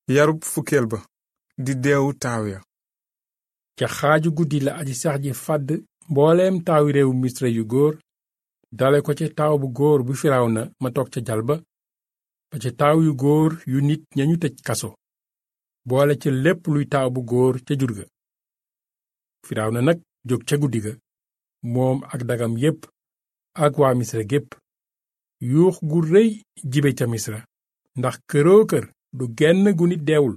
yarub fukkeel ba di deewu taaw ya ca xaaju guddi la aji sax ji fàdd mbooleem taawi réewu misra yu góor dale ko ca taaw bu góor bu firawna ma toog ca jal ba ba ca taaw yu góor yu nit ñañu tëj kaso boole ca lépp luy taaw bu góor ca jur ga firawna nag jóg ca guddi ga moom ak dagam yépp ak waa misra gépp yuux gu rëy jibe ca misra ndax këroo kër du genn gu nit deewul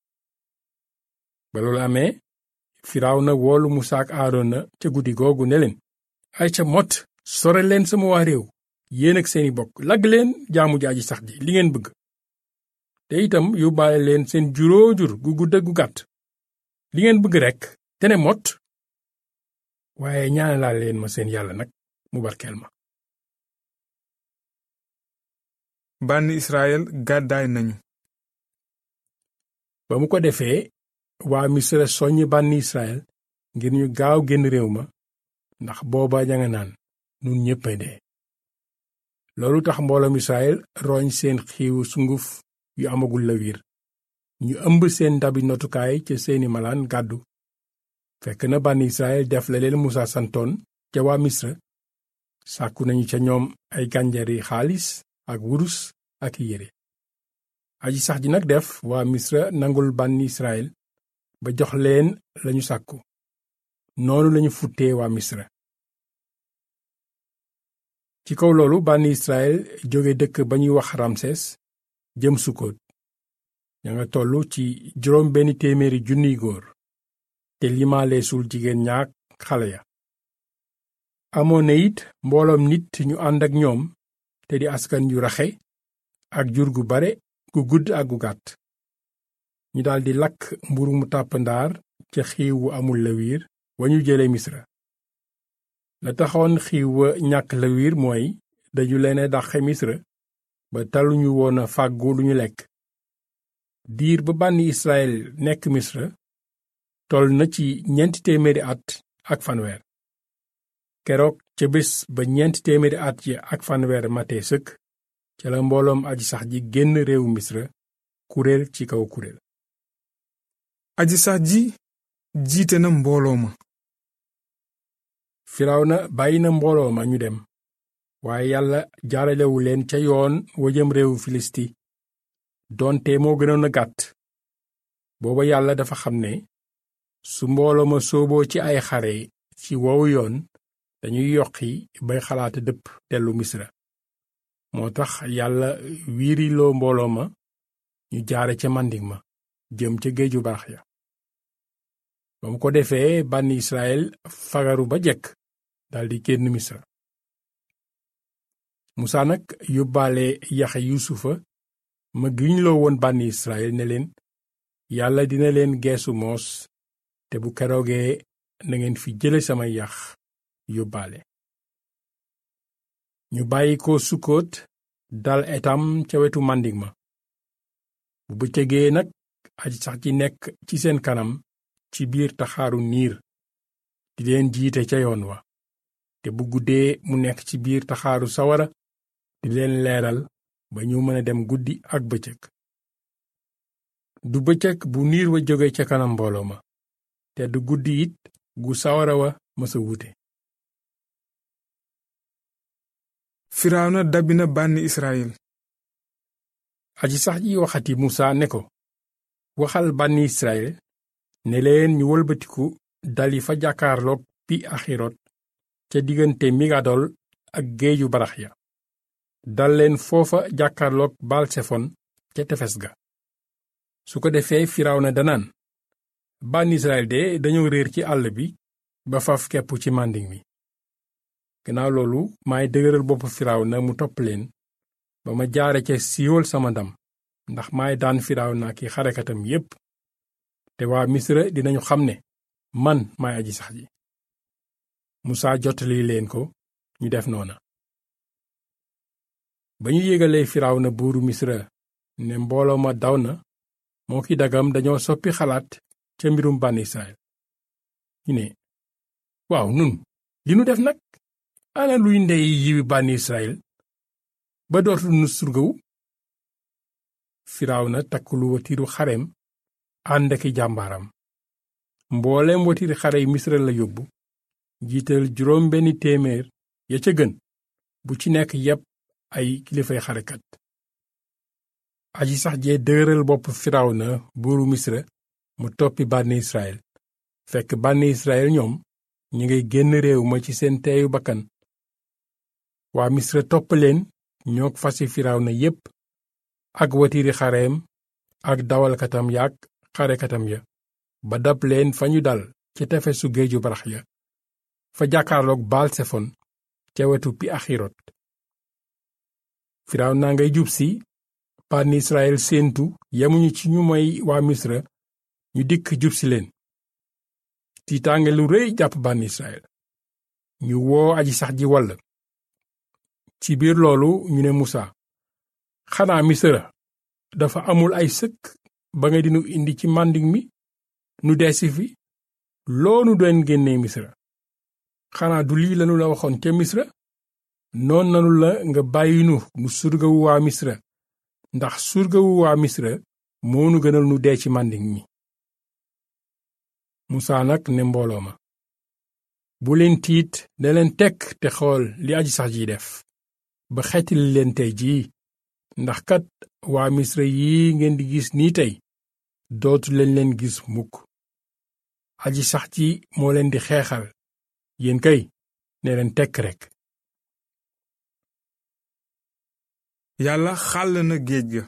ba loolu amee firawna woolu musa ak aarona ca guddi googu ne leen ay ca mot sore leen sama waa réew yéen ak seeni bokk lagg leen jaamu jaaji sax ji li ngeen bëgg te itam yóbbaale leen seen juróo jur gu gudd gu gàtt li ngeen bëgg rekk te ne mot waaye ñaanalaal leen ma seen yàlla nag mu barkeel ma bànni israel gàddaay nañu ba mu ko defee waa misra soññ bànni israel ngir ñu gaaw génn réew ma ndax booba ña nga naan nun ñéppay dee loolu tax mbooloom israel roñ seen xiiwu sunguf yu amagul la wiir ñu ëmb seen ndabi notukaay ca seeni malaan gàddu fekk na bànni israel def la leen musa santoon ca waa misra sàkku nañu ca ñoom ay gànjari xaalis ak wurus ak yére aji sax ji nag def waa misra nangul bànni israel ba jox leen lañu sàkku noonu lañu futtee waa misra ci kaw loolu bànni israel jóge dëkk ba ñuy wax ramses jëm sukkoot ña nga tollu ci juróom benn téeméeri junniy góor te limaaleesul jigéen ñaak xale ya amoon na it mbooloom nit ñu ànd ak ñoom te di askan yu raxe ak jur gu bare gu gudd ak gu gàtt ñu daldi lakk mburu mu tàpp ndaar ca xiiw wu amul lawiir wa ñu jële misra la taxoon xiiw wa ñàkk lawiir mooy dañu leen dàqe misra ba taluñu woon a fàggu lu ñu lekk diir ba bànni israel nekk misra toll na ci ñeenti téeméeri at ak fanweer keroog ca bés ba ñeenti téeméeri at yi ak fanweer matee sëkk ca la mbooloom aji sax ji génn réewu misra kuréel ci kaw kuréel aji sax ji jiite na mbooloo ma firawna bàyyi na mbooloo ma ñu dem waaye yàlla jaaralewu leen ca yoon wa jëm réewu filisti doonte moo gënoon a gàtt booba yàlla dafa xam ne su mbooloo ma sooboo ci ay xare ci woowu yoon dañuy yoqi bay xalaata dëpp dellu misra moo tax yàlla wiiriloo mbooloo ma ñu jaare ca màndik ma jëm ca géeju barax ya ba mu ko defee bànni israel fagaru ba jekk daldi génn misra musaa nag yóbbaale yaxe yuusufa ma giñloo woon bànni israel ne leen yàlla dina leen geesu moos te bu keroogee nangeen fi jële sama yax yóbbaale ñu bàyyi ko sukkoot dal etam ca wetu màndik ma bu bëccëgee nag aji sax ji nekk ci seen kanam ci biir taxaaru niir di leen jiite ca yoon wa te bu guddee mu nekk ci biir taxaaru sawara di leen leeral ba ñu mën a dem guddi ak bëccëg du bëccëg bu niir wa jóge ca kanam mbooloo ma te du guddi it gu sawara wa mësa wute firawna dabbi na bànni israel aji sax ji waxati musa ne ko waxal bànni israel ne leen ñu wëlbatiku dali fa jàkkaarloog pi axirot ca diggante migadol ak géeju barax ya dal leen foofa jàkkaarloog balsefon ca tefes ga su ko defee firawna danaan bànni israel de dañoo réer ci àll bi ba faf kepp ci mànding mi gannaaw loolu maay dëgëral bopp firawna mu topp leen ba ma jaare ca siiwal sama ndam ndax maay daan firawna ki xarekatam yépp te waa misra dinañu xam ne man maay aji sax ji musaa jottali leen ko ñu def noona ba ñu yégalee firawna buuru misra ne mbooloo ma daw na moo ki dagam dañoo soppi xalaat ca mbirum bànn israel ñu ne waaw nun li nu def nag ana luy ndey yiwi bànn israel ba dootul nu surgawu firawna takk lu watiiru xareem ànd aki jàmbaaram mbooleem watiiri xare yi misra la yóbbu jiital juróom benni téeméer ya ca gën bu ci nekk yépp ay kilifay xarekat aji sax jee dëgëral bopp firawna buuru misra mu toppi bànni israel fekk bànni israel ñoom ñu ngay génn réew ma ci seen teeyu bakkan waa misra topp leen ñook fasi firawna yépp ak watiiri xareem ak dawalkatam yaak xarekatam ya ba dab leen fa ñu dal ci tefesu géeju barax ya fa jàkkaarloog baal sefon ca wetu pi axirot firawna ngay jub si bànni israel séentu yemuñu ci ñu moy waa misra ñu dikk jub si leen tiitaange lu rëy jàpp bànni israel ñu woo aji sax ji wall ci biir loolu ñu ne musa xanaa misra dafa amul ay sëkk ba nga dinu indi ci màndiŋ mi nu deesi fi loonu doon génnee misra xanaa du lii lanu la waxoon ca misra noon nanu la nga bàyyinu nu surgawu waa misra ndax surgawu waa misra moonu gënal nu dee ci màndiŋ mi musaa nag ne mbooloo ma bu leen tiit ne leen tekk te xool li aji sax ji def ba xettali leen tey jii ndax kat waa misra yi ngeen di gis nii tey dootu leen leen gis mukk aji sax ji moo leen di xeexal yéen kay ne leen tekk rekk yàlla xàll na géej ga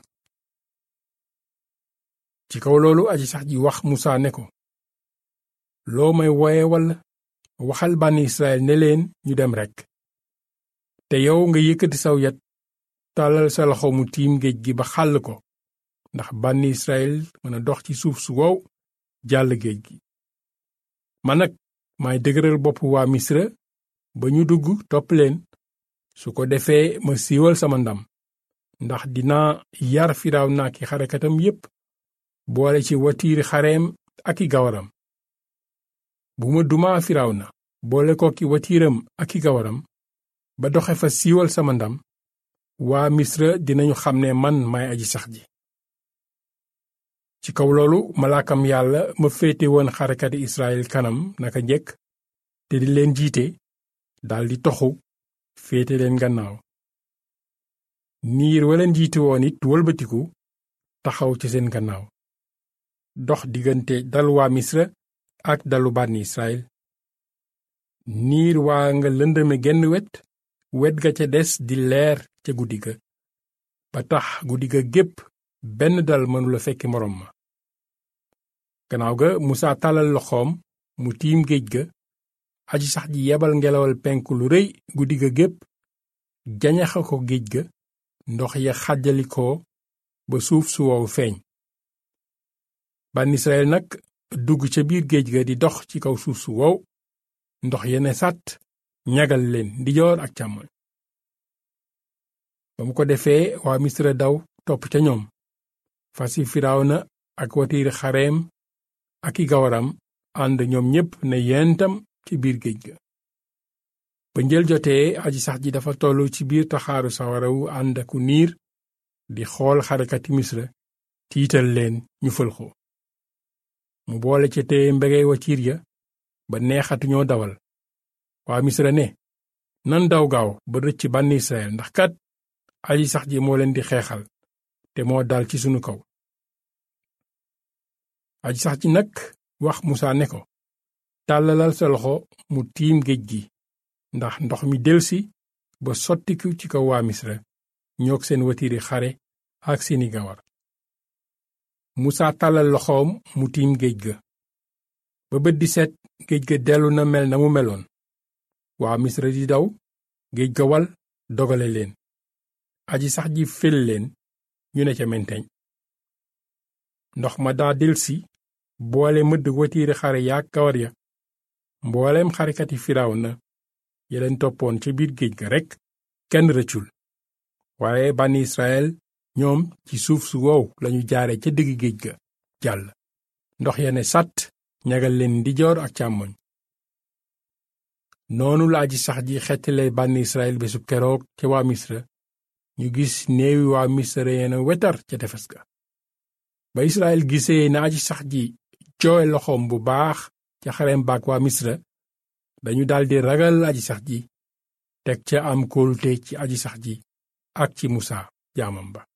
ci kaw loolu aji sax ji wax musaa ne ko loo may woye walla waxal bànni israel ne leen ñu dem rekk te yow nga yëkkati saw yat tàllal sa loxo mu tiim géej gi ba xàll ko ndax bànni israel mën a dox ci suuf su wow jàll géej gi man nag maay dëgëral bopp waa misra ba ñu dugg topp leen su ko defee ma siiwal sama ndam ndax dinaa yar firaaw naa ki xarekatam yépp boole ci watiiri xareem ak i gawaram bu ma dumaa firaaw na boole ko ki watiiram ak i gawaram ba doxe fa siiwal sama ndam waa misra dinañu xam ne man maay aji sax ji ci kaw loolu malaakam yàlla ma féete woon xarekati israel kanam naka njëkk te di leen jiite daldi toxu féete leen gannaaw niir waleen jiite woon it wëlbatiku taxaw ci seen gannaaw dox diggante dal waa misra ak dalu bànni israel niir waa nga lëndëme genn wet wet ga ca des di leer ca guddi ga ba tax guddi ga gépp benn dal mënula fekki moroom ma gannaaw ga musaa tàllal loxoom mu tiim géej ga aji sax ji yebal ngelawal penku lu rëy guddi ga gépp jañaxa ko géej ga ndox ya xàjjalikoo ba suuf su wow feeñ bànn israel nag dugg ca biir géej ga di dox ci kaw suuf su wow ndox ya ne sàtt ñagal leen ndijoor ak càmmoñ ba mu ko defee waa misra daw topp ca ñoom fasi firawna ak watiiri xareem ak i gawaram ànd ñoom ñépp ne yentam ci biir géej ga ba njël jotee aji sax ji dafa tollu ci biir taxaaru sawara wu ànd aku niir di xool xarekati misra tiital leen ñu fëlxoo mu boole ca téye mbegey watiir ya ba neexatu ñoo dawal waa misra ne nan daw gaaw ba rëcc bànni israel ndax kat aji sax ji moo leen di xeexal te moo dal ci sunu kaw aji sax ji nag wax musaa ne ko tàllalal sa loxo mu tiim géej gi ndax ndox mi delsi ba sottiku ci kaw waa misra ñoog seen watiiri xare ak seeni gawar musaa tàllal loxoom mu tiim géej ga ba bët di set géej ga dellu na mel na mu meloon waa misra di daw géej ga wal dogale leen aji sax ji fel leen ñu ne ca menteñ ndox ma daa delsi boole mëdd watiiri xare yaak gawar ya mbooleem xarekati firaaw na ya leen toppoon ca biir géej ga rekk kenn rëccul waaye bànni israel ñoom ci suuf su wow lañu jaare ca digg géej ga jàll ndox ya ne sàtt ñagal leen ndijoor ak càmmoñ noonu la aji sax ji xettale bànni israel bésub keroog ca waa misra ñu gis néewi waa misra yeena wetar ca tefes ga ba Israël gisee na aji sax ji joowe loxoom bu baax ca xarem baak waa misra dañu daldi ragal aji sax ji teg ca am kóolute ci aji sax ji ak ci musa jaamam ba